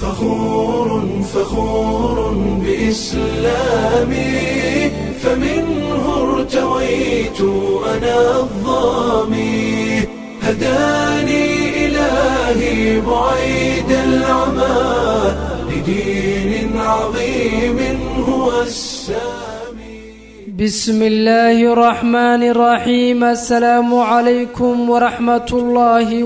فخور فخور بإسلامي فمنه ارتويت أنا الظامي هداني إلهي بعيد العمى لدين عظيم هو السامي بسم الله الرحمن الرحيم السلام عليكم ورحمة الله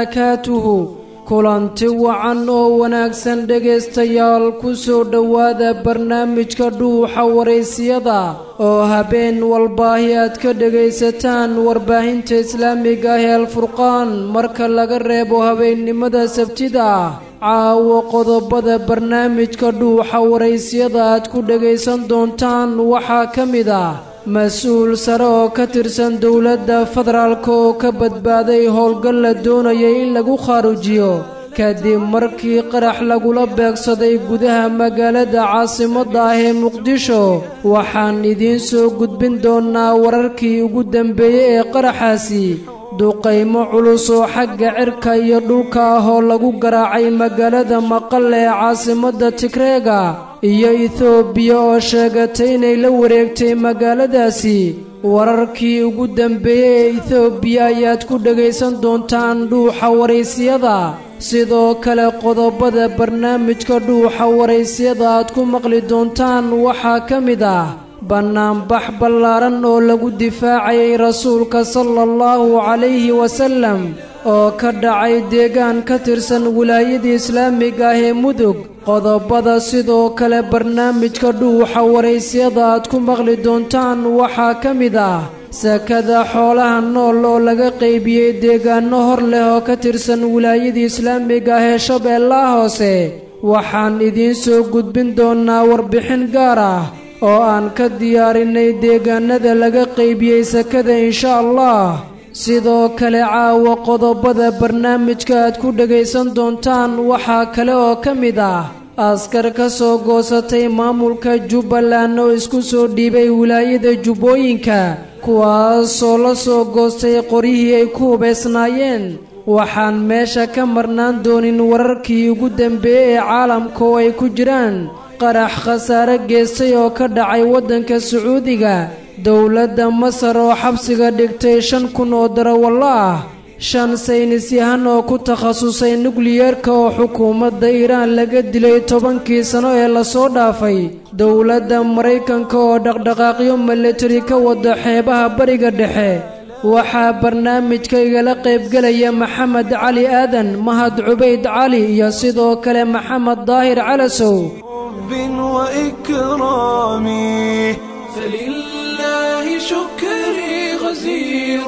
وبركاته kulanti wacan oo wanaagsan dhegaystayaal ku soo dhowaada barnaamijka dhuuxa waraysiyada oo habeen walbaahi aad ka dhegaysataan warbaahinta islaamiga ah ee alfurqaan marka laga reebo habeennimada sabtida ah caawo qodobada barnaamijka dhuuxa waraysiyada aad ku dhegaysan doontaan waxaa ka mid ah mas-uul sare oo ka tirsan dowladda federaalk oo ka badbaaday howlgal la doonayay in lagu khaarujiyo kadib markii qarax lagula beegsaday gudaha magaalada caasimadda ah ee muqdisho waxaan idiin soo gudbin doonnaa wararkii ugu dambeeyey ee qaraxaasi duqaymo culus oo xagga cirka iyo dhulka ah oo lagu garaacay magaalada maqal ee caasimadda tigreega iyo etoobiya oo sheegatay inay la wareegtay magaaladaasi wararkii ugu dambeeyey ee etoobiya ayaad ku dhegaysan doontaan dhuuxa waraysiyada sidoo kale qodobada barnaamijka dhuuxa waraysiyada aad ku maqli doontaan waxaa ka mid ah bannaanbax ballaaran oo lagu difaacayay rasuulka sala allahu calayhi wasallam oo ka dhacay deegaan ka tirsan wilaayada islaamiga ah ee mudug qodobada sidoo kale barnaamijka dhuuxa waraysyada aad ku maqli doontaan waxaa ka mid ah sakada xoolaha nool oo laga qaybiyey deegaano hor leh oo ka tirsan wilaayada islaamiga ah ee shabeellaha hoose waxaan idiin soo gudbin doonnaa warbixin gaar ah oo aan ka diyaarinay deegaanada laga qaybiyey sakada insha allah sidoo kale caawa qodobada barnaamijka aad ku dhegaysan doontaan waxaa kale oo ka mid ah askar ka soo goosatay maamulka jubbaland oo isku soo dhiibay wilaayada jubbooyinka kuwaasoo la soo goostay qoryihii ay ku hubaysnaayeen waxaan meesha ka marnaan doonin wararkii ugu dambeeyey ee caalamka oo ay ku jiraan qarax khasaare geestay oo ka dhacay waddanka sacuudiga dowladda masar oo xabsiga dhigtay shan kun oo darawallo ah shan saynis yahan oo ku takhasusay nukliyeerka oo xukuumadda iiraan laga dilay tobankii sano ee lasoo dhaafay dowladda maraykanka oo dhaqdhaqaaqyo milatari ka wada xeebaha bariga dhexe waxaa barnaamijka igala qaybgelaya maxamed cali aadan mahad cubayd cali iyo sidoo kale maxamed daahir calasow حب وإكرامي فلله شكري غزير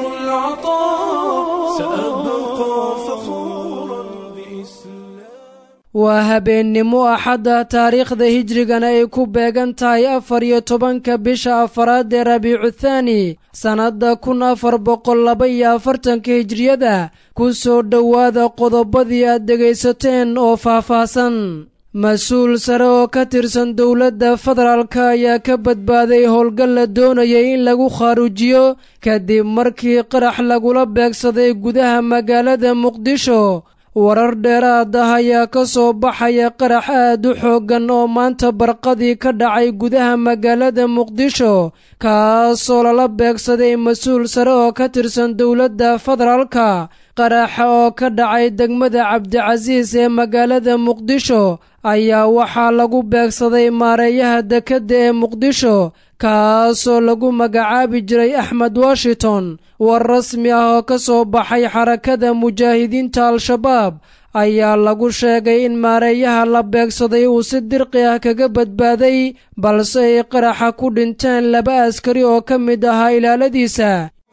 العطاء سأبقى فخورا بإسلام waa habeennimo axadda taariikhda hijrigana ay ku beegan tahay afar iyo tobanka bisha afaraad ee rabiicu thaani sannadda kun afar boqol laba iyo afartanka hijriyada ku soo dhowaada qodobadii aad dhegaysateen oo faahfaahsan mas-uul sare oo ka tirsan dowladda federaalka ayaa ka badbaaday howlgal la doonayay in lagu khaarujiyo kadib markii qarax lagula beegsaday gudaha magaalada muqdisho warar dheeraad ah ayaa ka soo baxaya qarax aad u xooggan oo maanta barqadii ka dhacay gudaha magaalada muqdisho kaasoo lala beegsaday mas-uul sare oo ka tirsan dowladda federaalka qaraxa oo ka dhacay degmada cabdicasiis ee magaalada muqdisho ayaa waxaa lagu beegsaday maareeyaha dekedda ee muqdisho kaasoo lagu magacaabi jiray axmed washington war rasmi ah oo ka soo baxay xarakada mujaahidiinta al-shabaab ayaa lagu sheegay in maareeyaha la beegsaday uu si dirqi ah kaga badbaaday balse ay qaraxa ku dhinteen laba askari oo ka mid ahaa ilaaladiisa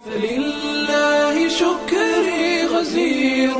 فلله شكري غزير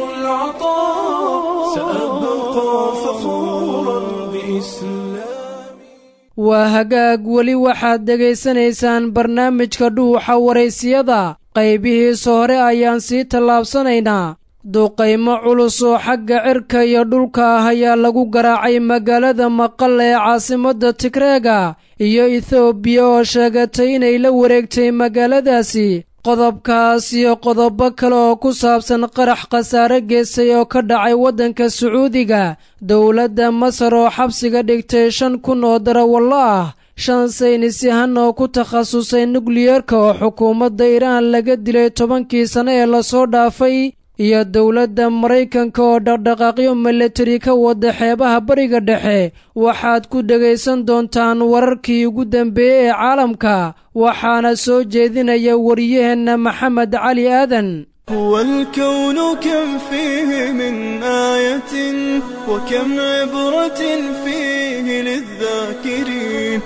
العطاء سأبقى فخورا بإسلامي waa hagaag weli waxaad dhegaysanaysaan barnaamijka dhuuxa waraysiyada qaybihiisa hore ayaan sii tallaabsanaynaa duqaymo culus oo xagga cirka iyo dhulka ah ayaa lagu garaacay magaalada maqal ee caasimadda tigreega iyo ethoobiya oo sheegatay inay la wareegtay magaaladaasi qodobkaas iyo qodobo kale oo ku saabsan qarax khasaare geystay oo ka dhacay waddanka sacuudiga dowladda masar oo xabsiga dhigtay shan kun oo darawallo ah shan saynisyahan oo ku takhasusay nukliyeerka oo xukuumadda iiraan laga dilay tobankii sano ee lasoo dhaafay iyo dowladda maraykanka oo dhaqdhaqaaqyo milatari ka wada xeebaha bariga dhexe waxaad ku dhegaysan doontaan wararkii ugu dambeeyey ee caalamka waxaana soo jeedinaya wariyaheenna maxamed cali aadan هو الكون كم فيه من آية وكم عبرة فيه للذاكرين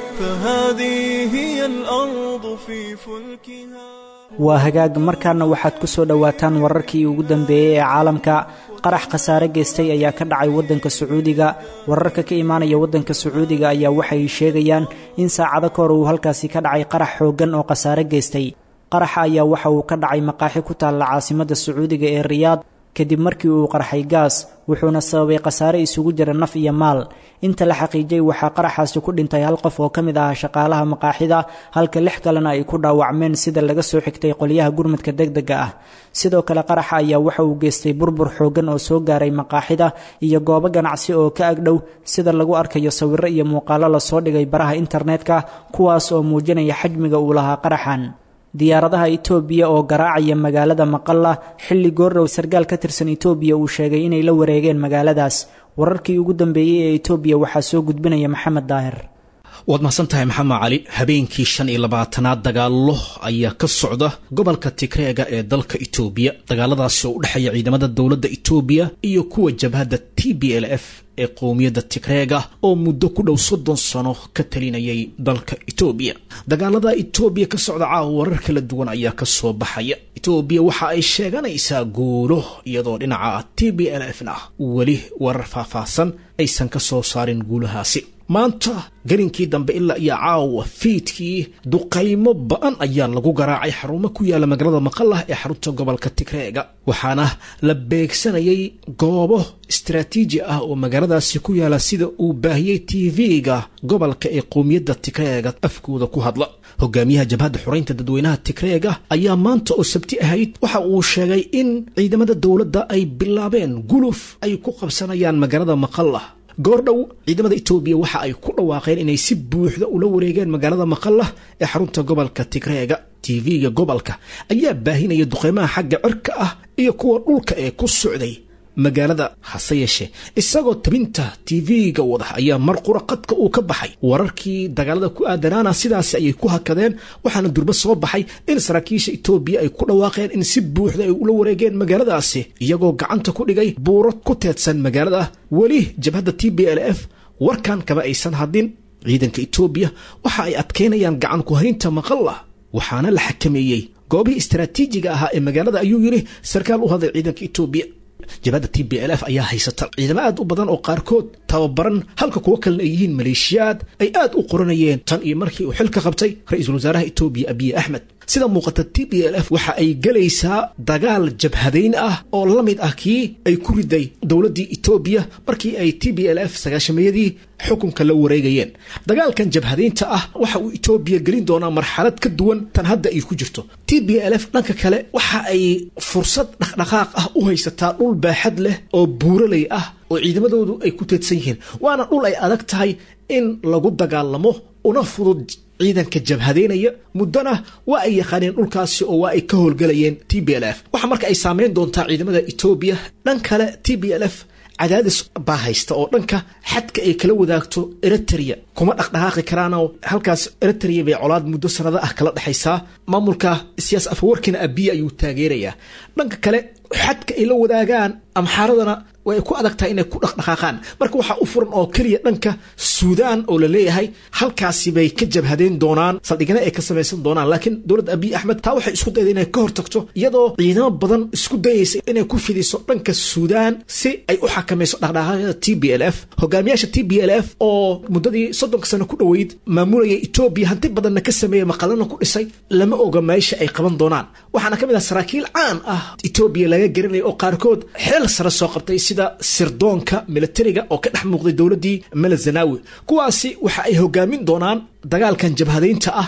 فهذه هي الأرض في فلكها waa hagaag markaana waxaad ku soo dhowaataan wararkii ugu dambeeyey ee caalamka qarax khasaare geystay ayaa ka dhacay waddanka sacuudiga wararka ka imaanaya waddanka sacuudiga ayaa waxay sheegayaan in saacado ka hor uu halkaasi ka dhacay qarax xooggan oo khasaare geystay qaraxa ayaa waxa uu ka dhacay maqaaxi ku taalla caasimadda sacuudiga ee riyaad kadib markii uu qarxay gaas wuxuuna sababay khasaare isugu jira naf iyo maal inta la xaqiijiyey waxaa qaraxaasi ku dhintay hal qof oo ka mid ahaa shaqaalaha maqaaxida halka lix kalena ay ku dhaawacmeen sida laga soo xigtay qolyaha gurmadka degdega ah sidoo kale qaraxa ayaa waxa uu geystay burbur xooggan oo soo gaaray maqaaxida iyo goobo ganacsi oo ka agdhow sida lagu arkayo sawirro iyo muuqaallo lasoo dhigay baraha internetka kuwaas oo muujinaya xajmiga uu lahaa qaraxan diyaaradaha itoobiya oo garaacaya magaalada maqalla xilli goordhow sarkaal ka tirsan itoobiya uu sheegay inay la wareegeen magaaladaas wararkii ugu dambeeyey ee itoobiya waxaa soo gudbinaya maxamed daahir waad mahadsan tahay maxamed cali habeenkii shan iyo labaatanaad dagaallo ayaa ka socda gobolka tigreega ee dalka itoobiya dagaaladaasi oo u dhexeeya ciidamada dowladda itoobiya iyo kuwa jabhadda t b l f ee qowmiyadda tigreega oo muddo ku dhow soddon sano ka talinayay dalka itoobiya dagaalada itoobiya ka socda caawa warar kala duwan ayaa ka soo baxaya itoobiya waxa ay sheeganaysaa guulo iyadoo dhinaca t b l f na weli warar faahfaahsan aysan ka soo saarin guulahaasi maanta gelinkii dambe ilaa iyo caawa fiidkii duqaymo ba-an ayaa lagu garaacay xarumo ku yaala magaalada maqalah ee xarunta gobolka tigreega waxaana la beegsanayay goobo istaraatiiji ah oo magaaladaasi ku yaala sida uu baahiyey tv-ga gobolka ee qowmiyadda tigreega afkooda ku hadla hogaamiyaha jabhadda xoreynta dadweynaha tigreega ayaa maanta oo sabti ahayd waxa uu sheegay in ciidamada dowladda ay bilaabeen guluf ay ku qabsanayaan magaalada maqalah goordhow ciidamada itoobiya waxa ay ku dhawaaqeen inay si buuxda ula wareegeen magaalada maqalah ee xarunta gobolka tigreega tv-ga gobolka ayaa baahinaya duqeymaha xagga cirka ah iyo kuwa dhulka ee ku socday magaalada hase yeeshee isagoo tabinta tv-ga wada ayaa mar qura qadka uu ka baxay wararkii dagaalada ku aadanaana sidaasi ayay ku hakadeen waxaana durbo soo baxay in saraakiisha itoobiya ay ku dhawaaqeen in si buuxda ay ula wareegeen magaaladaasi iyagoo gacanta ku dhigay buuro ku teedsan magaalada weli jabhadda t b l f warkan kama aysan hadin ciidanka itoobiya waxa ay adkaynayaan gacan ku haynta maqalla waxaana la xakameeyey goobihii istaraatiijiga ahaa ee magaalada ayuu yidhi sarkaal u hadlay ciidanka itoobiya jabhadda t b l f ayaa haysata ciidamo aad u badan oo qaarkood tababaran halka kuwo kalena ay yihiin maleeshiyaad ay aad u qoranayeen tan iyo markii uu xilka qabtay ra-iisul wasaaraha itoobiya abiy axmed sida muuqata t b l f waxa ay gelaysaa dagaal jabhadayn ah oo la mid ah kii ay ku riday dowladdii itoobiya markii ay t b l f sagaashameeyadii xukunka la wareegayeen dagaalkan jabhadaynta ah waxa uu itoobiya gelin doonaa marxalad ka duwan tan hadda ay ku jirto t b l f dhanka kale waxa ay fursad dhaqdhaqaaq ah u haysataa dhul baaxad leh oo buuraley ah oo ciidamadoodu ay ku teedsan yihiin waana dhul ay adag tahay in lagu dagaalamo una fudud ciidanka jabhadaynaya muddona waa ay yaqaaneen dhulkaasi oo waa ay ka howlgelayeen t b l f waxa marka ay saameyn doontaa ciidamada etoobiya dhan kale t b l f cadaadis baa haysta oo dhanka xadka ay kala wadaagto eritrea kuma dhaqdhaqaaqi karaanoo halkaas eritrea bay colaad muddo sanado ah kala dhexaysaa maamulka siyaas afawarkina abiya ayuu taageerayaa dhanka kale xadka ay la wadaagaan amxaaradana way ku adag tahay inay ku dhaqdhaqaaqaan marka waxaa u furan oo keliya dhanka suudaan oo la leeyahay halkaasi bay ka jabhadeen doonaan saldhigana ay ka samaysan doonaan laakiin dowladda abiy axmed taa waxay isku dayda inay ka hortagto iyadoo ciidamo badan isku dayaysa inay ku fidiso dhanka suudaan si ay u xakamayso dhaqdhaqaaqyada t b l f hogaamiyaasha t b l f oo muddadii soddonka sano ku dhoweyd maamulayay etoobiya hanti badanna ka sameeyey maqalana ku dhisay lama oga meesha ay qaban doonaan waxaana ka mid ah saraakiil caan ah etoobiya laga garanaya oo qaarkood xeel sare soo qabtay sida sirdoonka militariga oo ka dhex muuqday dowladdii melazanawi kuwaasi waxa ay hogaamin doonaan dagaalkan jabhadaynta ah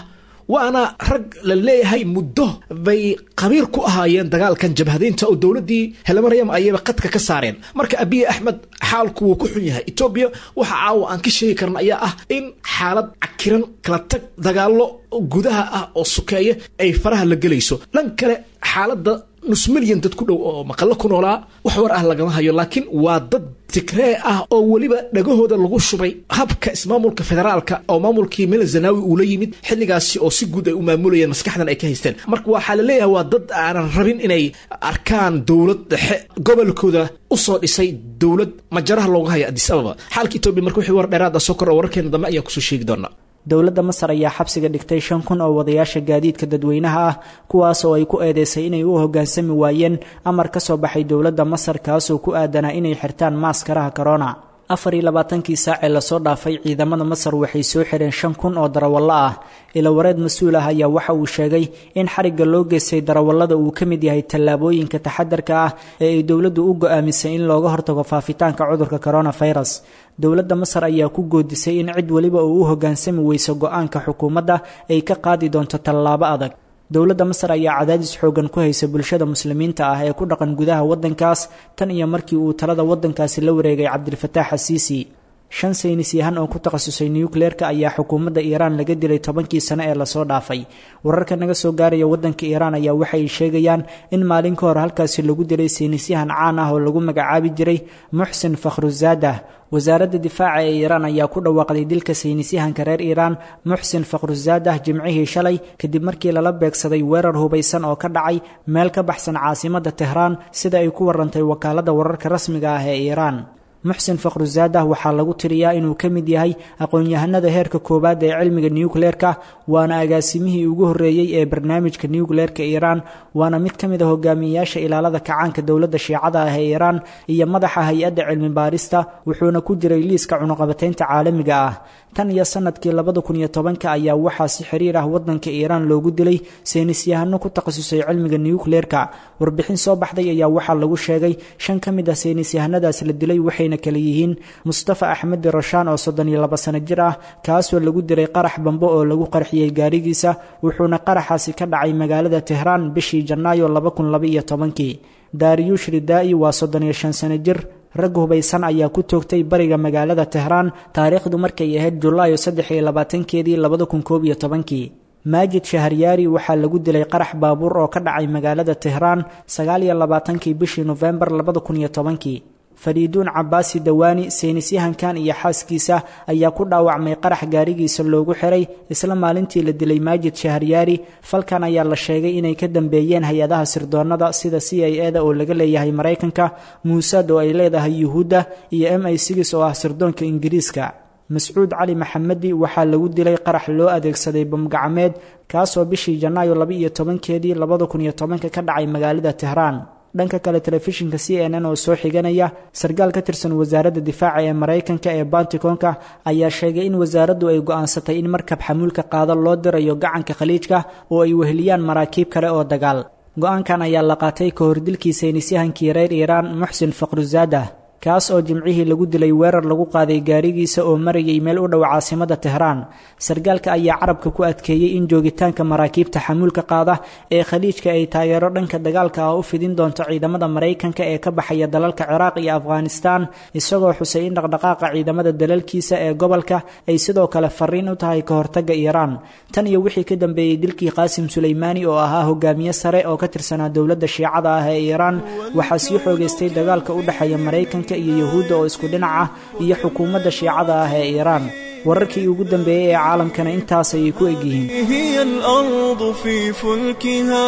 waana rag la leeyahay muddo bay qabiir ku ahaayeen dagaalkan jabhadaynta oo dowladdii helmaryam ayayba qadka ka saareen marka abiy axmed xaalku wuu ku xun yahay etoobiya waxa caawa aan ka sheegi karna ayaa ah in xaalad cakiran kala tag dagaallo gudaha ah oo sukeeya ay faraha la gelayso dhan kale xaaladda nus milyan dad ku dhow oo maqallo ku noolaa wax war ah lagama hayo laakiin waa dad tigree ah oo weliba dhagahooda lagu shubay habka ismaamulka federaalka oo maamulkii mel zanawi uu la yimid xilligaasi oo si guud ay u maamulayeen maskaxdan ay ka haysteen marka waxaa la leeyahay waa dad aanan rabin inay arkaan dowlad dhexe gobolkooda usoo dhisay dowlad majaraha looga haya adis ababa xaalka etoobiya marka wixii war dheeraada soo kor oo wararkeena dambe ayaan kusoo sheegi doonaa dowladda masar ayaa xabsiga dhigtay shan kun oo wadayaasha gaadiidka dadweynaha ah kuwaas oo ay ku eedeysay inay u hoggaansami waayeen amar ka soo baxay dowladda masar kaasoo ku aadanaa inay xirtaan maaskaraha corona afar iyo labaatankii saacee lasoo dhaafay ciidamada masar waxay soo xireen shan kun oo darawallo ah ilawareed mas-uul ah ayaa waxa uu sheegay in xarigga loo geystay darawallada uu ka mid yahay tallaabooyinka taxadarka ah ee ay dowladdu u go-aamisay in looga hortago faafitaanka cudurka coronavirus dowladda masar ayaa ku goodisay in cid weliba uu u hoggaansami weyso go-aanka xukuumadda ay ka qaadi doonto tallaabo adag dowladda masar ayaa cadaadis xoogan ku haysa bulshada muslimiinta ah ee ku dhaqan gudaha waddankaas tan iyo markii uu talada waddankaasi la wareegay cabdilfataax xasiisi shan saynis yahan oo ku takhasusay nukleerka ayaa xukuumadda iiraan laga dilay tobankii sano ee lasoo dhaafay wararka naga soo gaaraya waddanka iiraan ayaa waxay sheegayaan in maalin ka hor halkaasi lagu dilay saynisyahan caan ah oo lagu magacaabi jiray muxsin fakhruzadah wasaaradda difaaca ee iiraan ayaa ku dhawaaqday dilka saynisyahanka reer iiraan muxsin fakhruzadah jimcihii shalay kadib markii lala beegsaday weerar hubaysan oo ka dhacay meel ka baxsan caasimadda tehraan sida ay ku warantay wakaaladda wararka rasmiga ah ee iiraan muxsin fakhruzadah waxaa lagu tiriyaa inuu ka mid yahay aqoon-yahanada heerka koowaad ee cilmiga nukleerka waana agaasimihii ugu horreeyey ee barnaamijka nukleerka iiraan waana mid ka mid a hogaamiyeyaasha ilaalada kacaanka dowladda shiicada ah ee iiraan iyo madaxa hay-adda cilmi baarista wuxuuna ku jiray liiska cunuqabataynta caalamiga ah tan iyo sanadkii labada kun iyo tobanka ayaa waxaa si xiriir ah waddanka iiraan loogu dilay saynisyahano ku takhasusay cilmiga nukleerka warbixin soo baxday ayaa waxaa lagu sheegay shan ka mid ah saynisyahanadaas la dilay waxayna kale yihiin mustafa axmedi rashaan oo soddon iyo laba sano jir ah kaasoo lagu diray qarax bambo oo lagu qarxiyey gaarigiisa wuxuuna qaraxaasi ka dhacay magaalada tehraan bishii janaayo laba kun laba iyo tobankii daariyuush ridaa'i waa soddon iyo shan sano jir rag hubaysan ayaa ku toogtay bariga magaalada tehraan taariikhdu markay ahayd julaayo saddex iyo labaatankeedii labada kun koob iyo tobankii maajid shaharyaari waxaa lagu dilay qarax baabuur oo ka dhacay magaalada tehraan sagaal iyo labaatankii bishii nofembar labada kun iyo tobankii fariiduun cabaasi dawaani saynisyahankan iyo xaaskiisa ayaa ku dhaawacmay qarax gaarigiisa loogu xiray isla maalintii la dilay maajid shaharyaari falkan ayaa la sheegay inay ka dambeeyeen hay-adaha sirdoonnada sida c i e da oo laga leeyahay maraykanka muusaad oo ay leedahay yuhuudda iyo m i sigis oo ah sirdoonka ingiriiska mascuud cali maxamedi waxaa lagu dilay qarax loo adeegsaday bamgacmeed kaasoo bishii janaayo laba iyo tobankeedii labada kun iyo tobanka ka dhacay magaalada tehraan dhanka kale telefishinka c n n oo soo xiganaya sarkaal ka tirsan wasaaradda difaaca ee maraykanka ee banticoonka ayaa sheegay in wasaaraddu ay go'aansatay in markab xamuulka qaado loo dirayo gacanka khaliijka oo ay weheliyaan maraakiib kale oo dagaal go-aankan ayaa la qaatay ka hor dilkii saynisyahankii reer iiraan muxsin fakhruzadah kaas oo jimcihii lagu dilay weerar lagu qaaday gaarigiisa oo marayay meel u dhow caasimada tehraan sarkaalka ayaa carabka ku adkeeyey in joogitaanka maraakiibta xamuulka qaada ee khaliijka ay taageero dhanka dagaalka ah u fidin doonto ciidamada maraykanka ee ka baxaya dalalka ciraaq iyo afghanistaan isagoo xusay in dhaqdhaqaaqa ciidamada dalalkiisa ee gobolka ay sidoo kale fariin u tahay ka hortagga iiraan tan iyo wixii ka dambeeyey dilkii qaasim suleymaani oo ahaa hogaamiye sare oo ka tirsanaa dowladda shiicada ah ee iiraan waxaa sii xoogeystay dagaalka u dhexeeya maraykanka iyo yahuudda oo isku dhinac ah iyo xukuumadda shiicada ah ee iiraan wararkii ugu dambeeyey ee caalamkana intaas ayay ku egyihiin هي الأرض في فلكها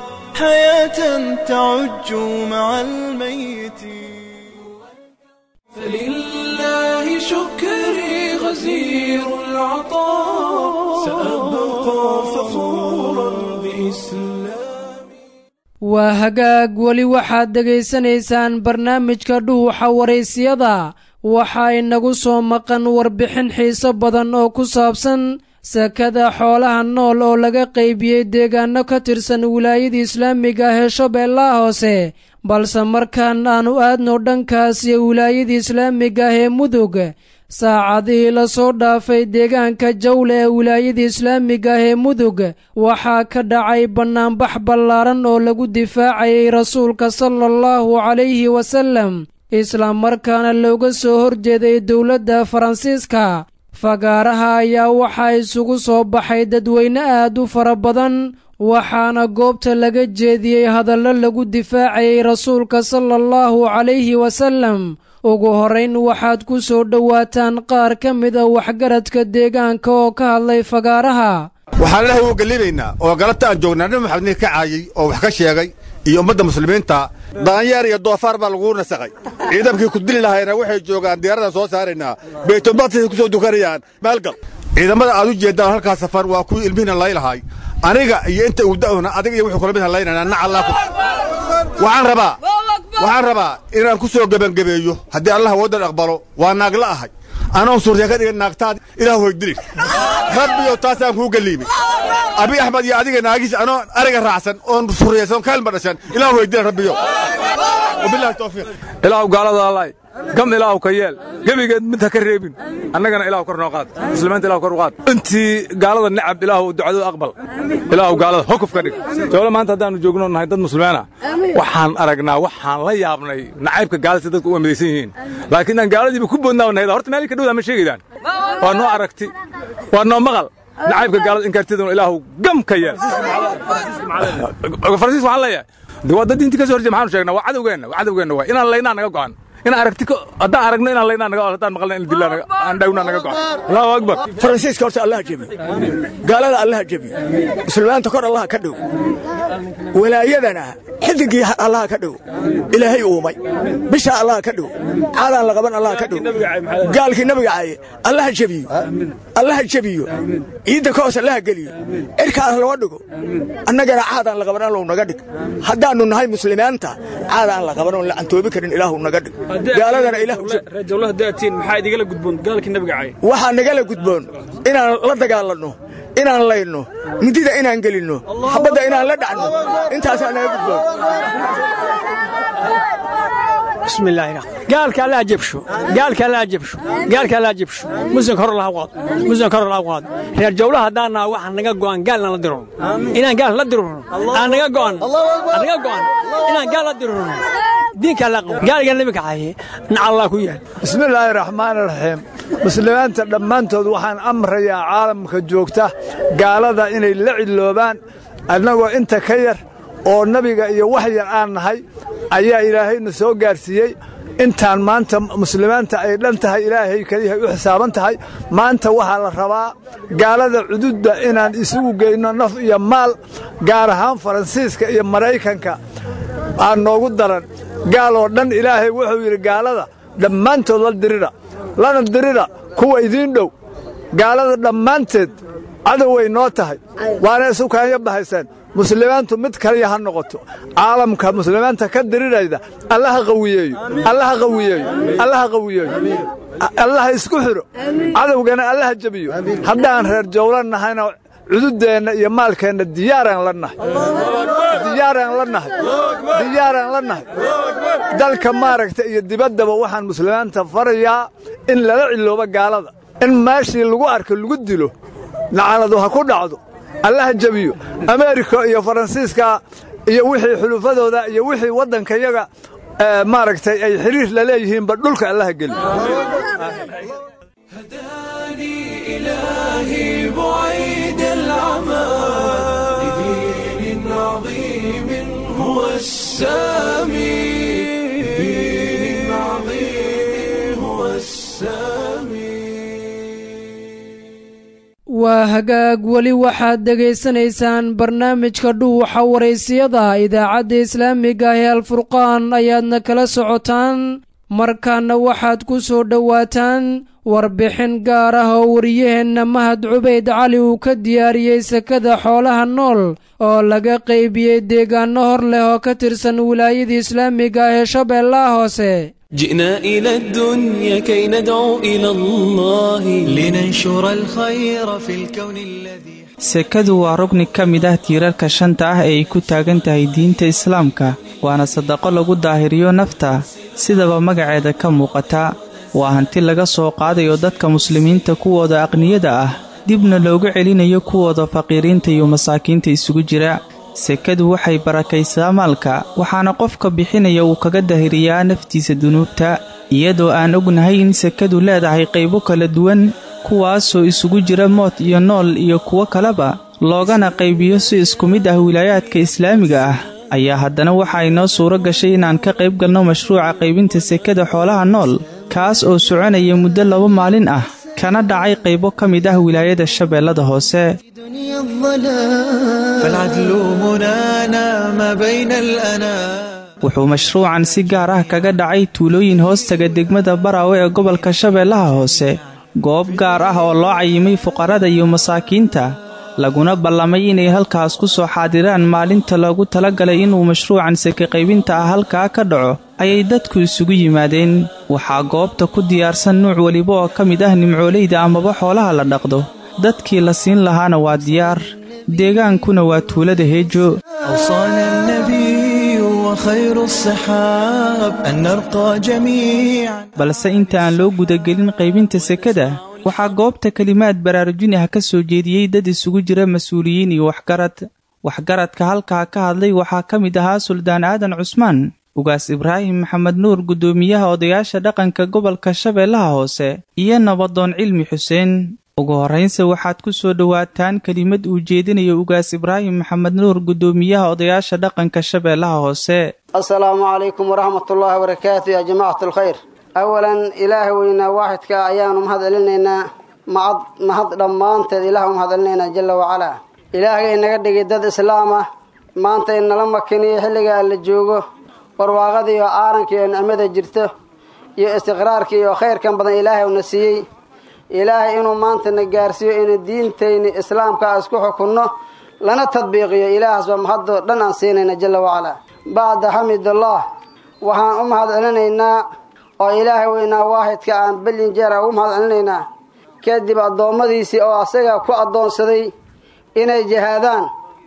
حياة تعج مع الميت فلله شكري غزير العطاء سأبقى فخورا بإسلامي waa hagaag weli waxaad dhegaysanaysaan barnaamijka dhuuxa waraysiyada waxaa inagu soo maqan warbixin xiiso badan oo ku saabsan sakada xoolaha nool oo laga qaybiyey deegaano ka tirsan wilaayada islaamiga ah ee shabeellaha hoose balse markaan aanu aadno dhankaas iyo wilaayada islaamiga ah ee mudug saacadihii la soo dhaafay deegaanka jawle ee wilaayada islaamiga ah ee mudug waxaa ka dhacay bannaanbax ballaaran oo lagu difaacayay rasuulka sala allahu calayhi wasallam islamarkaana looga soo horjeeday dowladda faransiiska fagaaraha ayaa waxaa isugu soo baxay dadweyne aad u fara badan waxaana goobta laga jeediyey hadallo lagu difaacayay rasuulka sala allahu calayhi wasallam ugu horrayn waxaad ku soo dhowaataan qaar ka mid a waxgaradka deegaanka oo ka hadlay fagaaraha waxaan ilahay u gelibaynaa oo galabta aan joognaa nabi maxamed nin ka caayey oo wax ka sheegay iyo ummadda muslimiinta daanyeer iyo doofaar baa laguu nasaqay ciidankii ku dili lahayna waxay joogaan diyaaradan soo saaraynaa baytulmaqdisay ku soo dukanayaan maalgal ciidamada aad u jeeddaan halkaa safar waa kuwii ilmihiina laylahay aniga iyo inta uuda'una adiga iyo wuxuu kula mid halaynanaa nacallaa waxaan rabaa waxaan rabaa inaan ku soo gebangebeeyo haddii allah waddan aqbalo waa naagla ahay anoon suurya ka dhigan naagtaad ilaah hoydili rabbiyow taasaan kuu geliimay abi axmed iyo adiga naagiis anoo ariga raacsan oon surriyaysan kaalma dhashan ilaah hoydila rabbiyow wabillahi tawfiiq ilaahu gaalada allaay gam ilaahu ka yeel gebigeed mid ha ka reebin annagana ilaahu kor noo qaad muslimiinta ilahu kor u qaad intii gaalada necab ilaahu ducadooda aqbal ilaahu gaalada hokuf ka dhig jawle maanta haddaannu joogno nahay dad muslimiina waxaan aragnaa waxaan la yaabnay nacaybka gaalada si dadku u amadaysan yihiin laakiin aan gaaladiiba ku boodnaa nahayda horta meel ka dhowdaa ma sheegaydaan waa noo aragti waa noo maqal nacaybka gaalada inkaartiduna ilaahu gam ka yeel faransiis waxaan leeyahay de waa dad diintii ka soo horjeeda maxaanu sheegnaa waa cadowgeenna waa cadowgeenna waay inaan laynaa naga go'an inaan aragti haddaan aragno inaan laynaa naga haddaan maqlna in dillaa aan dhawnaa naga go'an allahu akbar faransiiska horta allaha jebiyo gaalada allaha jebiyo muslimiinta kor allaha ka dhow walaayadana xidigii allaha ka dhow ilaahay uumay bisha allaha ka dhow caadaan la qaban allaha ka dhow gaalkii nabiga caaye allaha jebiyo allaha jebiyo ciidda ka hoos allaha geliyo cirkaas loo dhigo annagana caadaan la qaban allow naga dhig haddaannu nahay muslimiinta caadaan la qaban oon la cantoobi karin ilaahu naga dhig gaaladana waxaa nagala gudboon inaan la dagaalanno inaan layno midida inaan gelinno xabadda inaan la dhacno intaasaa naga gudboon gaalka allaa jebsho gaalka allaa jebsho gaalka allaa jebsho muslimka hor laha qaado muslimka hor laha qaado reer jawlaha haddaan naha waxaa naga go'an gaalna la dirurno inaan gaal la dirurno aan naga go'an aan naga go'an inaan gaal la dirurno diinka alla qabo gaaliga nabiga caye nacallaa ku yaal bismillaahi raxmaani raxiim muslimiinta dhammaantood waxaan amrayaa caalamka joogta gaalada inay la cidloobaan annagoo inta ka yar oo nebiga iyo wax yar aan nahay ayaa ilaahayna soo gaarsiiyey intaan maanta muslimiinta ay dhan tahay ilaahay keliyahay u xisaaban tahay maanta waxaa la rabaa gaalada cududda inaan isugu geyno naf iyo maal gaar ahaan faransiiska iyo maraykanka aan noogu daran gaal oo dhan ilaahay wuxuu yidhi gaalada dhammaantood la dirira lana dirira kuwa idiin dhow gaalada dhammaanteed cadoway noo tahay waana isu kaanya bahayseen muslimiintu mid kaliya ha noqoto caalamka muslimiinta ka dirirayda allaha qawiyeeyo allaha qawiyeeyo allaha qawiyeeyo allaha isku xidho cadowgana allaha jebiyo haddaan reer jawla nahayna cududeenna iyo maalkeenna diyaaraan la nahay diyaaraan la nahay diyaaraan la nahay dalka maaragta iyo dibaddaba waxaan muslimiinta farayaa in lala ciloobo gaalada in meeshii lagu arko lagu dilo nacaladu ha ku dhacdo allaha jebiyo ameerika iyo faransiiska iyo wixii xulufadooda iyo wixii waddankayaga maaragtay ay xiriir la leeyihiinba dhulka allaha geliyo إلهي بعيد العمى لدين عظيم هو السامي لدين عظيم هو السامي waa hagaag weli waxaad dhegaysanaysaan barnaamijka dhuuxa waraysiyada idaacadda islaamiga ah ee alfurqaan ayaadna kala socotaan markaana waxaad ku soo dhowaataan warbixin gaar ah oo wariyaheenna mahad cubayd cali uu ka diyaariyey sekada xoolaha nool oo laga qaybiyey deegaanno hor leh oo ka tirsan wilaayada islaamiga ah ee shabeellaha hoose جئنا إلى الدنيا كي ندعو إلى الله لننشر الخير في الكون الذي sekadu waa rugni ka mid ah tiirarka shanta ah ee ay ku taagan tahay diinta islaamka waana sadaqo lagu daahiriyo nafta sidaba magaceeda ka muuqata waa hanti laga soo qaadayo dadka muslimiinta kuwooda aqniyada ah dibna loogu celinayo kuwooda faqiiriinta iyo masaakiinta isugu jira sekadu waxay barakaysaa maalka waxaana qofka bixinaya uu kaga dahiriyaa naftiisa dunuubta iyadoo aan ognahay in sekadu leedahay qaybo kala duwan kuwaasoo isugu jira mood iyo nool iyo kuwo kaleba loogana qaybiyo si isku mid ah wilaayaadka islaamiga ah ayaa haddana waxaa inoo suuro gashay inaan ka qayb galno mashruuca qaybinta sekada xoolaha nool kaas oo soconaya muddo laba maalin ah kana dhacay qaybo ka mid ah wilaayada shabeellada hoose فالعدل هنا نام بين الأنام wuxuu mashruucan si gaar ah kaga dhacay tuulooyin hoostaga degmada baraawe ee gobolka shabeellaha hoose goob gaar ah oo loo cayimay fuqarada iyo masaakiinta laguna ballamay inay halkaas ku soo xaadiraan maalinta loogu talagalay inuu mashruucan seke qaybinta ah halkaa ka dhaco ayay dadku isugu yimaadeen waxaa goobta ku diyaarsan nuuc weliba oo ka mid ah nimcoolayda amaba xoolaha la dhaqdo dadkii la siin lahaana waa diyaar deegaankuna waa tuulada heejo أوصانا النبي وخير الصحاب أن نرقى جميعا balse inta aan loo gudagelin qaybinta sekada waxaa goobta kelimaad baraarujin ah ka soo jeediyey dad isugu jira mas-uuliyiin iyo waxgarad waxgaradka halkaa ka hadlay waxaa ka mid ahaa suldaan aadan cusmaan ugaas ibraahim maxamed nuur guddoomiyaha odayaasha dhaqanka gobolka shabeellaha hoose iyo nabadoon cilmi xuseen ugu horraynse waxaad ku soo dhowaataan kelimad uu jeedinayo ugaas ibraahim maxamed nuur guddoomiyaha odayaasha dhaqanka shabeellaha hoose asalaamu calaykum waraxmatullaahi wabarakaatu yaa jamacat alkhayr awalan ilaaha weynaa waaxidka ayaanu mahad celinaynaa macad mahad dhammaanteed ilaah u mahad celinaynaa jalla wacalaa ilaahay inaga dhigay dad islaam ah maanta inala makiniyo xilligaa la joogo barwaaqada iyo aaranka iyo nicmada jirto iyo istiqraarka iyo khayrkan badan ilaahay una siiyey ilaahay inuu maanta na gaarsiiyo inu diintayni islaamka isku xukunno lana tadbiiqiyo ilaahaas baa mahadoo dhan aan siinayna jalla wacalaa bacda xamidullah waxaan u mahad celinaynaa oo ilaahay weynaa waahidka aan belin jeera ugu mahad celinaynaa kadib addoommadiisii oo asaga ku addoonsaday inay jihaadaan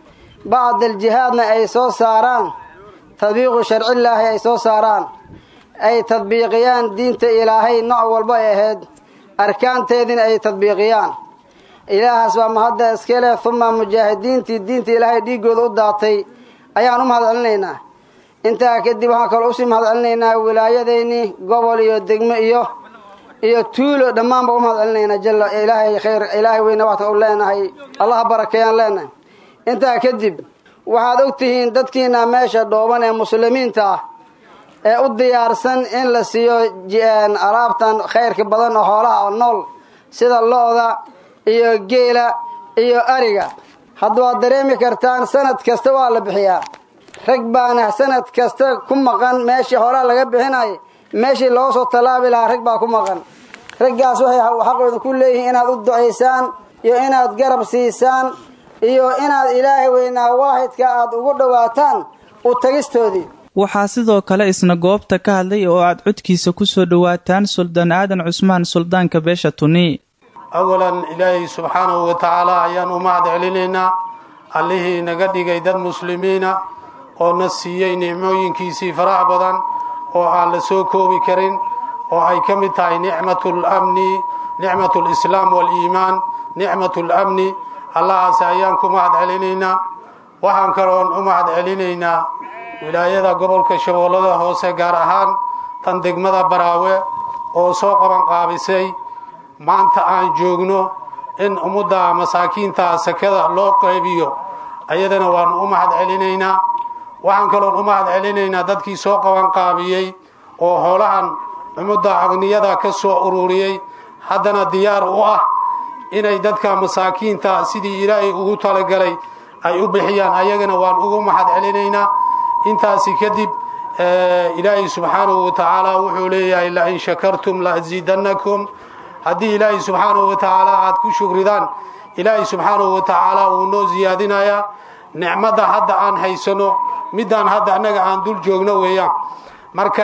bacda aljihaadna ay soo saaraan tadbiiqu sharcillaahi ay soo saaraan ay tadbiiqiyaan diinta ilaahay nooc walba ay ahayd arkaanteediina ay tadbiiqiyaan ilaahaas baa mahadda iska leh uma mujaahidiintii diinta ilaahay dhiiggooda u daatay ayaan u mahad celinaynaa intaa kadib waxaan kaloo usii mahad celinaynaa wilaayadeynii gobol iyo degmo iyo iyo tuulo dhammaanba u mahad celinaynaa jalla ilaahay khayr ilaahay weyna waxta u leenahay allaha barakeeyaan leenahay intaa kadib waxaad og tihiin dadkiina meesha dhooban ee muslimiinta ah ee u diyaarsan in la siiyo alaabtan khayrka badan oo xoolaha oo nool sida lo-da iyo geela iyo ariga hadda waad dareemi kartaan sanad kasta waa la bixiyaa rag baana sanad kasta ku maqan meeshii xoolaha laga bixinay meeshii loo soo tallaabi lahaa rag baa ku maqan raggaas waxay xaqooda ku leeyihiin inaad u ducaysaan iyo inaad garab siisaan iyo inaad ilaahay weynaa waahidka aad ugu dhowaataan u tagistoodii waxaa sidoo kale isna goobta ka hadlay oo aad codkiisa ku soo dhowaataan suldaan aadan cusmaan suldaanka beesha tuni awalan ilaahay subxaanahu wa tacaala ayaan u mahad celinaynaa allihii naga dhigay dad muslimiina oo na siiyey nicmooyinkiisii farax badan oo aan la soo koobi karin oo ay ka mid tahay nicmatu lamni nicmatu lislaam waaliimaan nicmatu lamni allahaas ayaan ku mahad celinaynaa waxaan kaloon u mahad celinaynaa wilaayada gobolka shabeellada hoose gaar ahaan tan degmada baraawe oo soo qaban qaabisay maanta aan joogno in ummadda masaakiinta sakada loo qaybiyo ayadana waanu u mahad celinaynaa waxaan kaloon u mahad celinaynaa dadkii soo qaban qaabiyey oo hoolahan ummadda aqniyada ka soo ururiyey haddana diyaar u ah inay dadka masaakiinta sidii ilaahay ugu talagalay ay u bixiyaan ayagana waan ugu mahad celinaynaa intaasi kadib ilaahay subxaanahu wa tacaala wuxuu leeyahay lain shakartum laasiidannakum haddii ilaahay subxaanahu wa tacaala aad ku shukridaan ilaahay subxaanahu wa tacaala wuu noo siyaadinayaa nicmadda hadda aan haysano middaan hadda annaga aan dul joogno weeyaan marka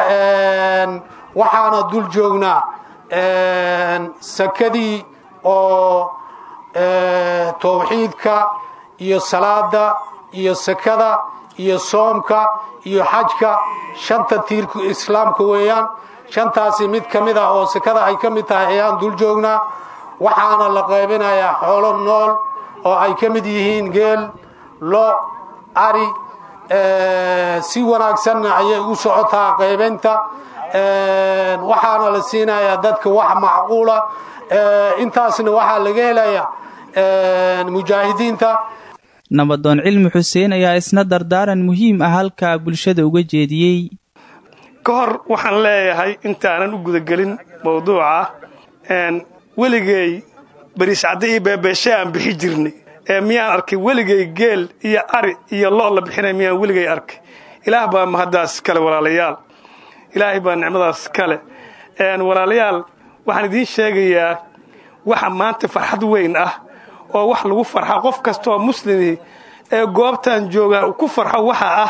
waxaana dul joognaa sakadii oo towxiidka iyo salaada iyo sakada iyo soomka iyo xajka shanta tiirka islaamka weeyaan shantaasi mid ka mid ah oo sekada ay ka mid tahay ayaan dul joognaa waxaana la qaybinayaa xoolo nool oo ay ka mid yihiin geel lo ari si wanaagsanna ayay u socotaa qaybaynta waxaana la siinayaa dadka wax macquula intaasna waxaa laga helayaa mujaahidiinta nabadoon cilmi xuseen ayaa isna dardaaran muhiim ah halkaa bulshada uga jeediyey ka hor waxaan leeyahay intaanan u gudagelin mawduuca weligay bariiscadde iyo beebeeshe aan bixi jirnay ee miyaan arkay weligay geel iyo ari iyo lo' la bixinay miyaan weligay arkay ilaah baa mahaddaas kale walaalayaal ilaahay baa nicmadaas kale walaalayaal waxaan idiin sheegayaa waxa maanta farxad weyn ah oo wax lagu farxa qof kastaoo muslimi ee goobtan jooga ku farxo waxa ah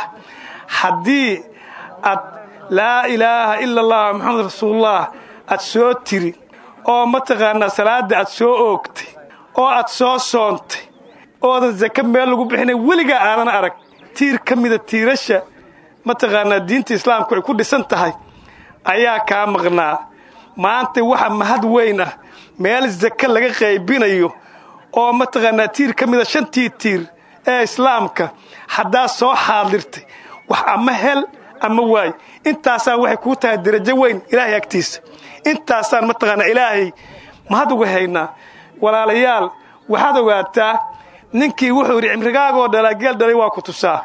haddii aad laa ilaaha ila allah maxamed rasuulullah aad soo tiri oo mataqaanaa salaadda aad soo oogtay oo aad soo soontay oodan sake meel lagu bixinay weligaa aadan arag tiir ka mida tiirasha mataqaanaa diinta islaamku ay ku dhisan tahay ayaa kaa maqnaa maanta waxa mahad weyn ah meel sake laga qaybinayo oo mataqaanaa tiir ka mida shantii tiir ee islaamka haddaad soo xaadirtay wax ama hel ama waay intaasaan waxay kuu tahay darajo weyn ilaahay agtiisa intaasaan mataqaanaa ilaahay mahad uga haynaa walaalayaal waxaad ogaataa ninkii wuxuu yidhi cimrigaagoo dhalaa geel dhalay waa ku tusaa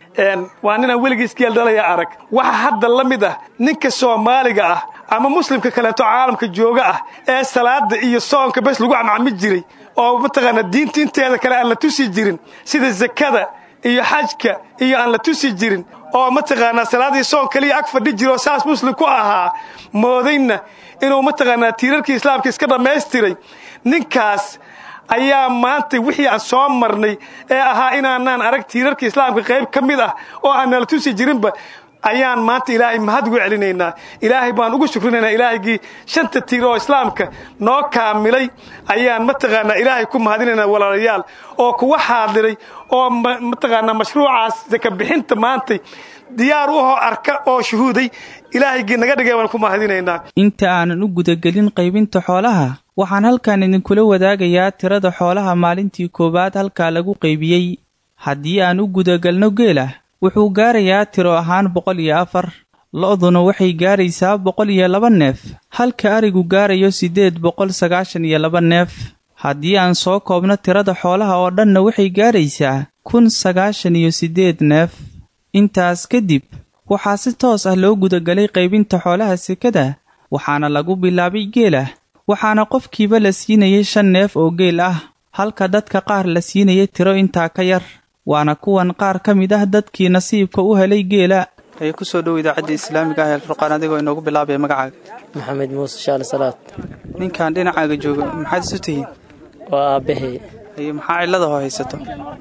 waa ninaan weligiis geel dhalaya arag waxa hadda la mid ah ninka soomaaliga ah ama muslimka kaleeto caalamka jooga ah ee salaada iyo soonka bes lagu camcami jiray oo mataqaanaa diinta inteeda kale aan la tusi jirin sida sakada iyo xajka iyo aan la tusi jirin oo mataqaanaa salaadii soon kaliya ag fadhi jiroo saas muslim ku ahaa moodayna inuu mataqaanaa tiirarkii islaamka iska dhammaystiray ninkaas ayaa maanta wixii aan soo marnay ee ahaa inaanaan arag tiirarka islaamka qayb ka mid ah oo aan nala tusi jirinba ayaan maanta ilaahay mahad ugu celinaynaa ilaahay baan ugu shukrinaynaa ilaahaygii shanta tiir oo islaamka noo kaamilay ayaan mataqaanaa ilaahay ku mahadinaynaa walaalayaal oo kuwa xaadiray oo mataqaanaa mashruucaas saka bixinta maantay diyaar u ahoo arka oo shuhuuday ilaahaygii naga dhigay baan ku mahadinaynaa inta aanan u gudagelin qaybinta xoolaha waxaan halkan idinkula wadaagayaa tirada xoolaha maalintii koowaad halkaa lagu qaybiyey haddii aan u gudagalno geela wuxuu gaarayaa tiro ahaan boqol iyo afar lo-duna waxay gaaraysaa boqol iyo laba neef halka arigu gaarayo siddeed boqol sagaashan iyo laba neef haddii aan soo koobno tirada xoolaha oo dhanna waxay gaaraysaa kun sagaashan iyo siddeed neef intaas kadib waxaa si toos ah loo gudagalay qaybinta xoolaha sekada waxaana lagu bilaabay geela waxaana qofkiiba la siinayay shan neef oo geel ah halka dadka qaar la siinayay tiro intaa ka yar waana kuwan qaar ka mid ah dadkii nasiibka u helay geela ayaa ku soo dhow idaacadda islaamiga ah ee alfurqaan adigoo inoogu bilaabaya magacaaga maxamed muuse shaale salaad ninkan dhinacaaga jooga maxaad isu tihiin waa aabbahay iyo maxaa cilladahoo haysato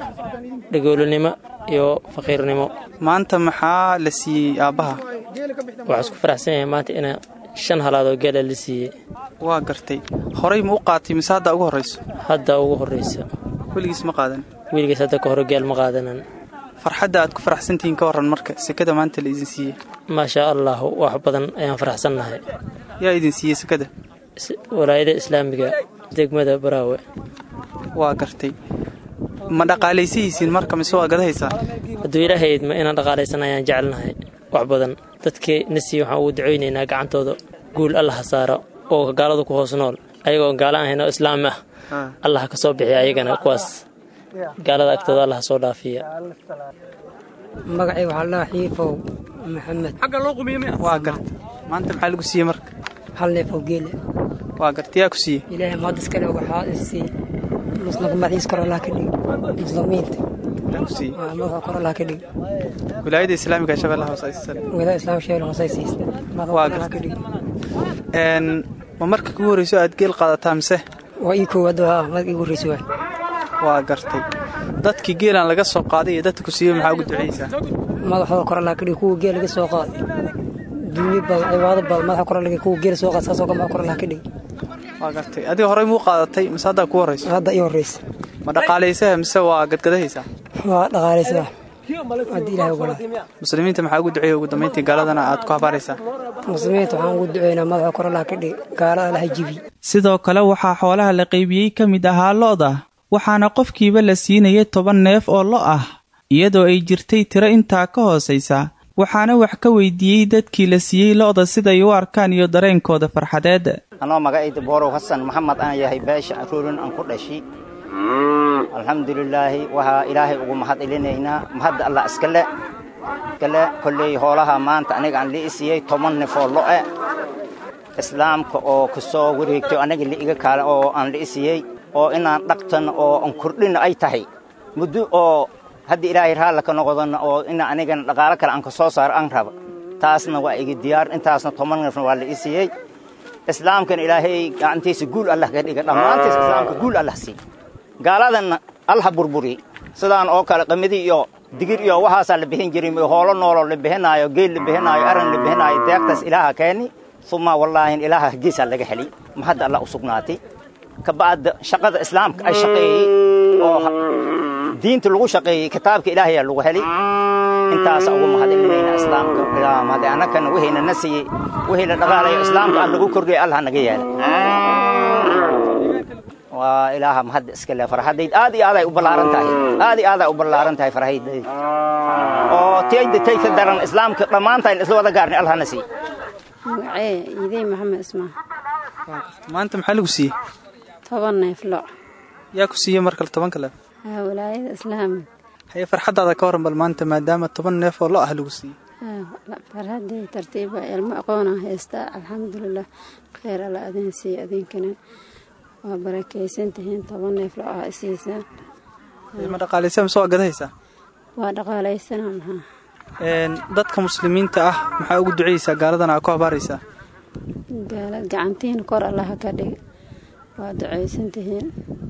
dhagoolinimo iyo faqiirnimo maanta maxaa la siiyey aabbaha waxaa isku faraxsan yahay maanta ina shan halaadoo geela la siiyey waa gartay horay ma u qaatay mise hadda ugu horrayso hadda ugu horraysa weligiis ma qaadan weligiis hadda ka hore geel ma qaadanan farxadda aad ku faraxsantihiin ka warran marka sekada maanta la idin siiyey maashaa allah wax badan ayaan faraxsannahay yaa idin siiyey sekada walaayada islaamiga degmada baraawe waa gartay ma dhaqaalaysihiisiin marka mise waa gadahaysaa hadduu ilaahay idma inaan dhaqaalaysan ayaan jecelnahay wax badan dadkii na siiye waxaan ugu ducaynaynaa gacantooda guul allah ha saaro oo gaaladu ku hoos nool ayagoon gaala ahayn oo islaam ah allah ka soo bixiya ayagana kuwaas gaalada agtooda allah soo dhaafiya magacay waxaa la xiifow maxamed waa garta maanta maxaa lagu siiyey marka hal neef oo geele waa garta yaa ku siiyey ilaahay mahadis kale waxaa isii muslimka madaxiis kor allah ka dhig muslimiinta yaa ku siiyey madaxa kor allah ka dhig wilaayada islaamiga shabeellaha hoose aysiisale wilaayada islaamka shabeellaha hoose aysiis waa garta een ma marka kugu horreyso aad geel qaadataa mise waa ii koowaad waa marka igu horreyso waay waa gartay dadkii geelaan laga soo qaaday iyo dadka ku siiyey maxaa ugu ducaysaa madaxooda kor allah ka dhig kuwa geel laga soo qaaday duunyo badan cibaado badan madaxa kor allah kuwa geel soo qaad saasoo kale madaxa kor allah ka dhig waa gartay adiga horey muu qaadatay mise haddaa ku horrayso hadda ii horreysa ma dhaqaalaysaha mise waa gadgadahaysaa waa dhaqaalaysaa haddii ilahay ogolaa muslimiinta maxaa ugu duceeya ugu dambayntii gaaladana aad ku habaaraysaa muslimiinta waxaan ugu duceynaa madaxa kor allaha ka dhig gaalada allaha jibi sidoo kale waxaa xoolaha la qaybiyey ka mid ahaa lo'da waxaana qofkiiba la siinayay toban neef oo lo ah iyadoo ay jirtay tiro intaa ka hoosaysa waxaana wax ka weydiiyey dadkii la siiyey lo'da siday u arkaan iyo dareenkooda farxadeed anoo magacayda boorow xasan maxamed aan yahay beesha aruurin aan ku dhashi alxamdulilaahi waxaa ilaahay ugu mahad celinaynaa mahadda allah iskale iskale kolley hoolaha maanta aniga aan lii siiyey toban nefoo lo'e islaamka oo ku soo wareegto aniga liiga kaale oo aan lii siiyey oo inaan dhaqtan oo aan kordhina ay tahay muddo oo haddii ilaahay raalla ka noqdana oo ina anigana dhaqaalo kale aan ka soo saaro aan raba taasna waa iga diyaar intaasna toban nefna waa lii siiyey islaamkana ilaahay gacantiisa guul allah ka dhiga dhammaantiis islaamka guul allah sii gaaladanna allah burburi sidaan oo kale qamidi iyo digir iyo waxaasaa la bixin jiray hoolo nooloo la bixinaayo geel la bixinaayo aran la bixinaayo deeqtaas ilaaha keeni uma wallaahin ilaaha hagiisaa laga heli mahadda allah u sugnaatay kabacda shaqada islaamka ay shaqeeyey oo diinta lagu shaqeeyey kitaabka ilaahayaa lagu heli intaasa ugu mahadcelinayna islaamka ilaa mahad annakana wixiina na siiyey wixii la dhaqaalayo islaamka aan lagu kordhiyay allah naga yeela waa ilaaha mahadda iska le farxadayd aad iyo aaday u ballaaran tahay aad iyo aaday u ballaaran tahay farxadayd oo tiyayda tay ka daran islaamka dhammaantayn isla wada gaarni allah na sii magacee idey maxamed ismaan maanta maxaa lagu siiyey toban neef lo yaa ku siiyey markale tobanka leef haa walaayada islaamig haye farxaddaada ka waran bal maanta maadaama toban neef oo lo ah lagu siiyey farxaddii tartiiba ilmo aqoonaa haystaa alxamdulilah kheyr alla adin siiya adinkanan waa barakaysan tihiin toban neef lo ah isiisaan ma dhaqaalaysa mise waa gadahaysaa waa dhaqaalaysana maxaa dadka muslimiinta ah maxaa ugu duceysaa gaaladana aa ku habaaraysaa gaalad gacantiina kor allaha ka dhig waa ducaysan tihiin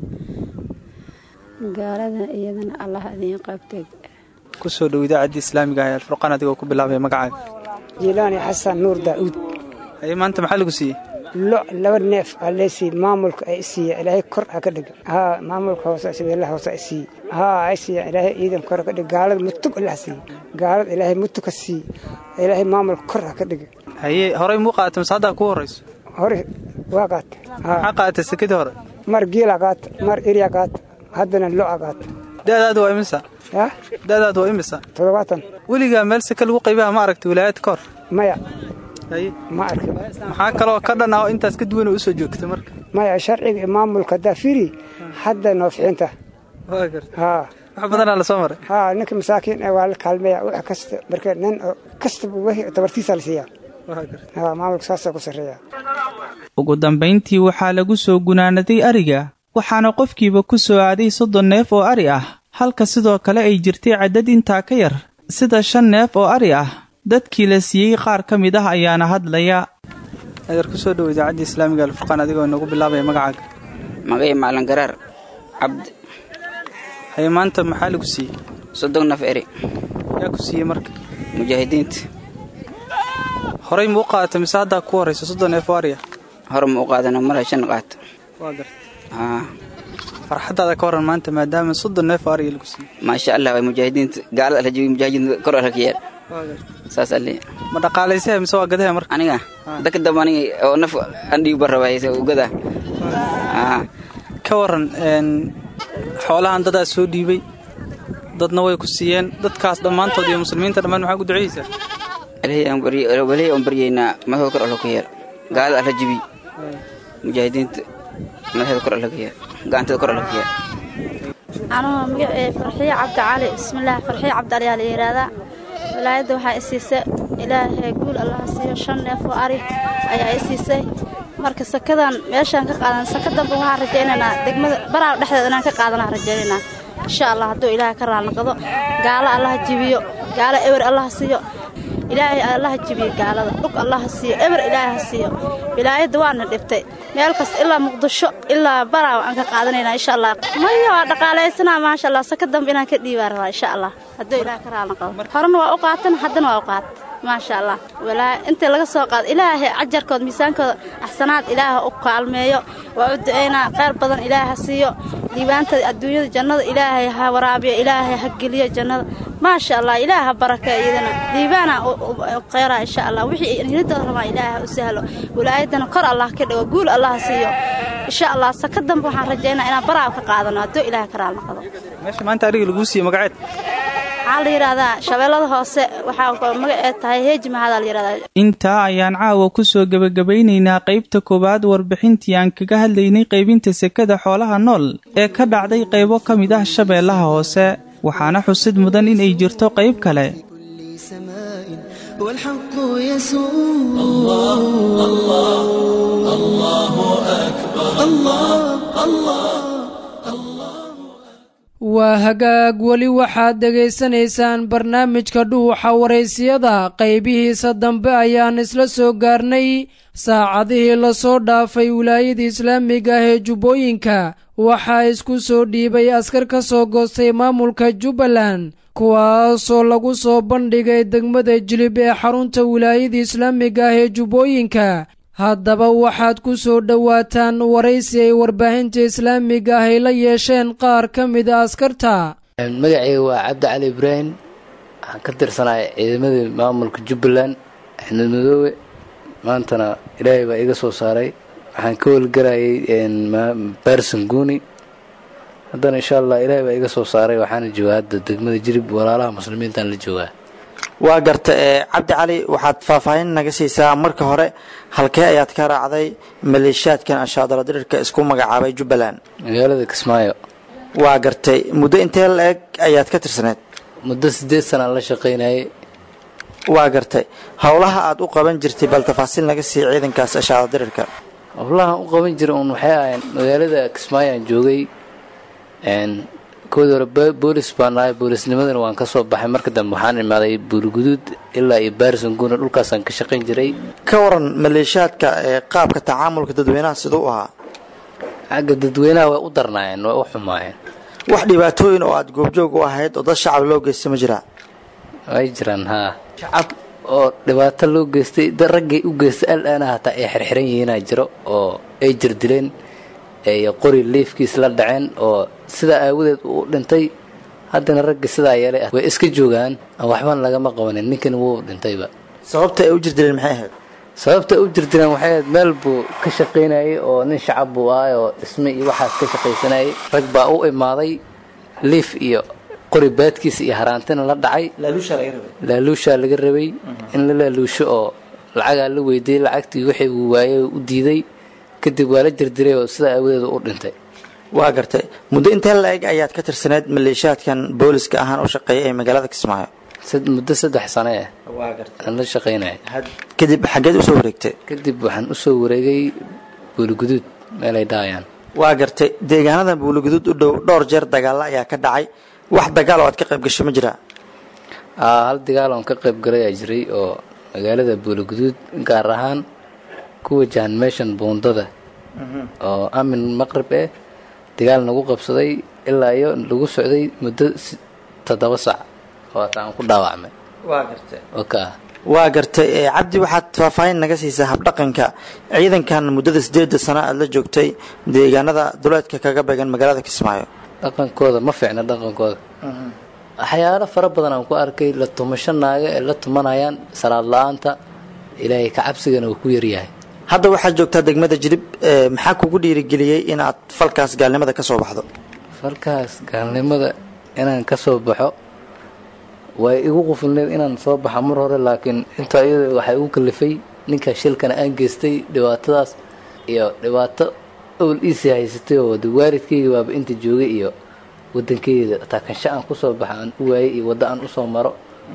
gaalada iyadana allah idiin qabtay kusoo dhow idaacaddii islaamiga ah ee alfurqaan adigoo ku bilaabay magacaaga jiilaani xasan nuur daa'uud haye maanta maxaa lagu siiyey lo laba neef aa leesiiye maamulka ay isiiya ilaahay kor ha ka dhiga haa maamulka hoose sibeelaha hoose ay siiye haa ay siiya ilaahay ciidan kor ha ka dhiga gaalada mutug allah siiye gaalada ilaahay mutug ka siiye ilaahay maamulka kor ha ka dhiga haye horey muu qaata mise haddaa kuu horrayso hore waa qaata maxaa qaatay sekadii hore mar giila qaata mar irya qaata haddana lo'a qaata da'daadu waa imisa ya da'daadu waa imisa toddobaatan weligaa meel seke lagu qaybaha ma aragtay wilaayad ka hor maya haye ma arkin maxaa kaloo ka dhan ah oo intaas ka duwan oo usoo joogtay marka maya sharciga iyo maamulka daafiri hadda noo ficinta waa garta haa wax badanaa la soo maray haa ninka masaakiin ee waa la kaalmeeya wax kasta marka nin oo kastaba wixii tabartiisa la siiyaa waa garta haa maamulka saasaa ku sarreeya ugu dambayntii waxaa lagu soo gunaanaday ariga waxaana qofkiiba ku soo aaday soddon neef oo ari ah halka sidoo kale ay jirtay caddad intaa ka yar sida shan neef oo ari ah dadkii la siiyey qaar ka mid ah ayaana hadlaya adeer kusoo dhow idaacaddii islaamiga alfurqaan adigoo inagu bilaabaya magacaaga magay macalin garaar cabdi haye maanta maxaa lagu siiyey soddon naf eri yaa ku siiyey marka mujaahidiinta horey ma u qaadata mise haddaa ku horraysa soddon neef oo ari ah hore ma u qaadana mara shan qaato waa garta haa farxaddaada ka waran maanta maadaama soddon neef oo ariga lagu siiyey maasha allah waa mujaahidiinta gaalada ala joogi mujaahidiinta kor ala ka yeer saas alle ma dhaqaalaysaha mise waa gadaha marka aniga dadka dambe aniga oo naf andhigu barrabaaysa ugada ka waran xoolahan dadaa soo dhiibay dadna way ku siiyeen dadkaas dhammaantood iyo muslimiinta dhammaan maxaa ku duceysaa walihi aan baryaynaa madaxooda kor alla ka yeer gaalada alla jibi mujaahidiinta madaxeeda kor alla ka yeer gacanteeda kor alla ka yeer anuu magacee farxiyo cabdi cali bismillaah farxiyo cabdi cali aa la yidhaahdaa walaayadda waxaa i siisay ilaahay guul allaha siiyo shan neef oo ari ayaa i siisay marka sakadan meeshaan ka qaadan saka dambe waxaan rajaynaynaa degmada baraaw dhexdeeda inaan ka qaadanaa rajaynaynaa insha allah hadduu ilaahay ka raalnaqdo gaalo allaha jibiyo gaalo ewer allaha siiyo ilaahay allaha jibiyo gaalada dhug allaha siiyo eber ilaahay ha siiyo wilaayadda waana dhibtay meel kasta ilaa muqdisho ilaa baraaw aan ka qaadanaynaa insha allah maya waa dhaqaalaysanaa maasha allah saka dambe inaan ka dhiibaa rabaa insha allah hadduu ilaahay ka raalnaqdo horena waa u qaatan haddana waa u qaat maasha allah walaa inta laga soo qaado ilaahay cajarkooda miisaankooda axsanaad ilaaha u kaalmeeyo waa u ducaynaa khayr badan ilaahay ha siiyo diibaanta adduunyada jannada ilaahay ha waraabiyo ilaahay ha geliyo jannada maasha allah ilaah ha baraka iyadana diibaana kheyra insha allah wixii hilidooda rabaa ilaah ha u sahlo wilaayadana kor allah ka dhigo guul allah siiyo insha allah saka dambe waxaan rajaynaa inaan baraa ka qaadano hadduu ilaah karaal noqdo meesha maanta ariga laguu siiye magaceed waxaa la yidhahdaa shabeellada hoose waxaa magaceed tahay heeji mahadaa la yidhahdaa intaa ayaan caawa ku soo gebagabaynaynaa qaybta koowaad warbixintii aan kaga hadlaynay qaybinta sekada xoolaha nool ee ka dhacday qaybo ka mid ah shabeellaha hoose waxaana xusid mudan inay jirto qayb kale والحق يسوع الله الله الله أكبر الله الله waa hagaag weli waxaad dhegaysanaysaan barnaamijka dhuuxa waraysiyada qaybihiisa dambe ayaan isla soo gaarnay saacadihii lasoo dhaafay wilaayada islaamiga ah ee jubbooyinka waxaa isku soo dhiibay askar ka soo goostay maamulka jubbaland kuwaasoo lagu soo bandhigay degmada jilib ee xarunta wilaayada islaamiga ah ee jubbooyinka haddaba waxaad ku soo dhowaataan waraysi ay warbaahinta islaamiga ah ay la yeesheen qaar ka mida askarta magacayga waa cabdi cali ibraahim waxaan ka tirsanahay ciidamadii maamulka jubbaland axmed madoobe maantana ilaahay baa iga soo saaray waxaan ka howlgarayay barson guuni haddana insha allah ilaahay baa iga soo saaray waxaana joogaa hadda degmada jirib walaalaha muslimiintaan la joogaa waa garta ee cabdi cali waxaad faahfaahin naga siisaa marka hore halkee ayaad ka raacday maleeshiyaadkan anshaadala dirirka isku magacaabay jubbaland magaalada kismaayo waa gartay muddo intee la-eg ayaad ka tirsaneed muddo siddeed sanaan la shaqaynayay waa gartay howlaha aad u qaban jirtay bal tafaasiil naga sii ciidankaas anshaadala dirirka howlahan u qaban jira uun waxay ahayn magaalada kismaayo aan joogay koodii hore boolis baan nahay boolisnimadana waan ka soo baxay marka dambe waxaan imaaday buuriguduud ilaa iyo baarison guuna dhulkaasaan ka shaqayn jiray ka waran maleeshiyaadka ee qaabka tacaamulka dadweynaha siduu ahaa xagga dadweynaha way u darnaayeen way u xumaayeen wax dhibaatooyin oo aad goobjoog u ahayd oo dad shacab loo geysta ma jiraa way jiraan haa shacab oo dhibaato loo geystay dad raggay u geystay al-aana hataa ay xirxiran yihiinaa jiro oo ay jirdileen ay qori liifkiis la dhaceen oo sidaa aawadeed uu dhintay haddana ragga sidaa yeelay way iska joogaan waxban lagama qabanin ninkan wuu dhintayba sababta ay u jirdileen maxay ahayd sababta ay u jirdileen waxay ahayd meel buu ka shaqaynayay oo nin shacab buu ahay oo dhisme iyo waxaas ka shaqaysanayay rag baa u imaaday liif iyo qori baadkiisa iyo haraantina la dhacay laaluushaa laga rabay in la laaluusho oo lacagaa la weydiiyey lacagtii wixii uu waayey u diiday kadib waa la jirdiray oo sidaa aawadeed u dhintay waa gartay muddo intee la-eg ayaad ka tirsaneyd maleeshiyaadkan booliska ahaan u shaqeeya ee magaalada kismaayo muddo saddex sane ah aan la shaqaynaya kadib xaggeed usoo wareegtay kadib waxaan usoo wareegay buuliguduud meelay dhahayaan waa gartay deegaanada buuliguduud u dhow dhowr jeer dagaalla ayaa ka dhacay wax dagaal oo aad ka qayb gashay ma jiraa hal dagaal oon ka qayb galay aa jiray oo magaalada buuliguduud gaar ahaan ku wajahan meeshan buundada oo amin maqrib eh dagaal nagu qabsaday ilaa iyo lagu socday muddo toddoba sac oo hata aan ku dhaawacmay waa gartay oka waa gartay cabdi waxaad faahfaahin naga siisaa habdhaqanka ciidankan muddada sideeda sano aad la joogtay deegaanada duleedka kaga beegan magaalada kismaayo dhaqankooda ma fiicna dhaqankooda waxyaalo fara badan aan ku arkay la tumasho naaga ee la tumanayaan salaad la-aanta ilaahay ka cabsigana uu ku yaryahay hadda waxaad joogtaa degmada jilib maxaa kugu dhiirigeliyey inaad falkaas gaalnimada ka soo baxdo falkaas gaalnimada inaan ka soo baxo way igu qufulneed inaan soo baxa mar hore laakiin intaa iyada waxay igu kalifay ninka shilkana aan geystay dhibaatadaas iyo dhibaato owl iisii haysatay oo wada waalidkayga baaba inta joogay iyo wadankeyda taakansho aan kusoo baxa aan u waayay iyo waddo aan usoo maro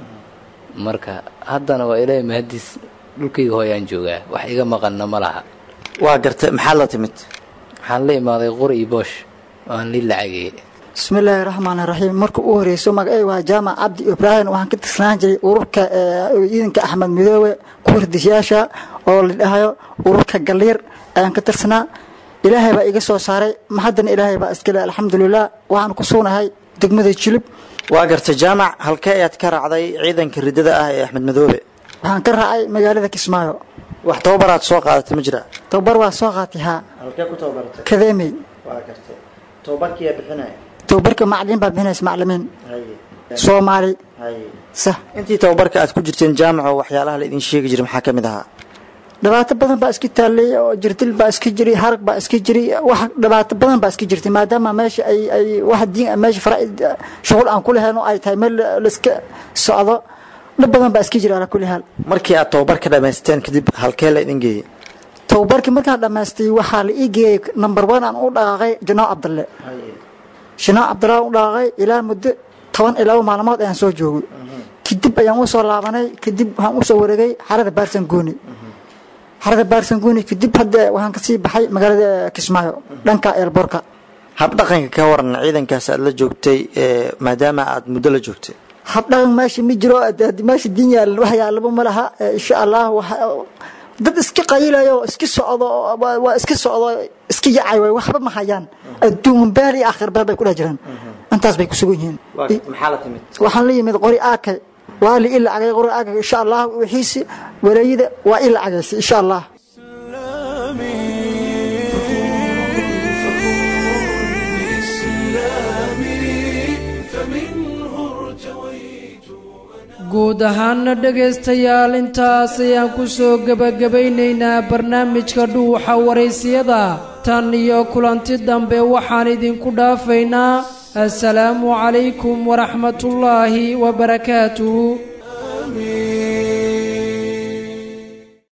marka haddana waa ilaahay mahadiis dhulkayga hooyaan joogaa wax iga maqanna ma laha waa gartay maxaad la timid waxaan la imaaday qori iyo boosh aan lii lacagayay bismillaahi raxmaan raxiim marka u horeyso magacay waa jaamac cabdi ibraahim waxaan ka tirsanaan jiray ururka ciidanka axmed midoobe kuwardisyaasha oo la dhahayo ururka galiir ayaan ka tirsanaa ilaahay baa iga soo saaray haddana ilaahay baa iskale alxamdulilah waxaan ku sugnahay degmada jilib waa gartay jaamac halkee ayaad ka raacday ciidanka ridada ah ee axmed midoobe waxaan ka raacay magaalada kismaayo wax tababaraad soo qaadatay ma jira tababar waa soo qaatay haa halkee ku tababartay kadeemey waa gartay tababarkiyaa bixinaya tababarka macalimiin baa bixinaysa macalimiin soomaali intii tababarka aad ku jirteen jaamaco waxyaalaha la idin sheegi jiray maxaa ka mid ahaa dhibaato badan baa iska taallay oo jirdil baa iska jiray harag baa iska jiray wax dhibaato badan baa iska jirtay maadaama meesha ay ay wax diin meesha faraa'id shughul aan ku lahayn oo ay tahay meel la iska socdo dhib badan baa iska jira ala kulli haal markii aad tababarka dhammaysteen kadib halkee la idin geeyey tababarkii markaan dhammaystay waxaa la ii geeyey number one aan u dhaqaaqay janaaw cabdalle janaaw cabdalle aan u dhaqaaqay ilaa muddo toban iyo laba maalmood ayaan soo joogay kadib ayaan usoo laabanay kadib waxaan usoo wareegay xarada baarsan gooni xarada baarsan gooni kadib hadda waxaan kasii baxay magaalada kismaayo dhanka eelborka habdhaqanka ka waran ciidankaas aad la joogtay maadaama aad muddo la joogtay habdhaqan meesha ma jiro meesha diin yaalan wax yaalaba ma laha insha allah dad iska qayilayo iska socdo waa iska socdo iska yacay way waxba ma hayaan adduun beel iyo aakhir beel bay ku dhex jiraan intaas bay ku sugan yihiin maxaa la timid waxaan la yimid qori aakay waa li ila cagay qori aakay insha allah wixiisi walaayada waa ila cagaysay insha allah guud ahaanna dhegaystayaal intaas ayaan ku soo gebagabaynaynaa barnaamijka dhuuxa waraysiyada tan iyo kulanti dambe waxaan idinku dhaafaynaa assalaamu calaykum waraxmatullaahi wabarakaatuhu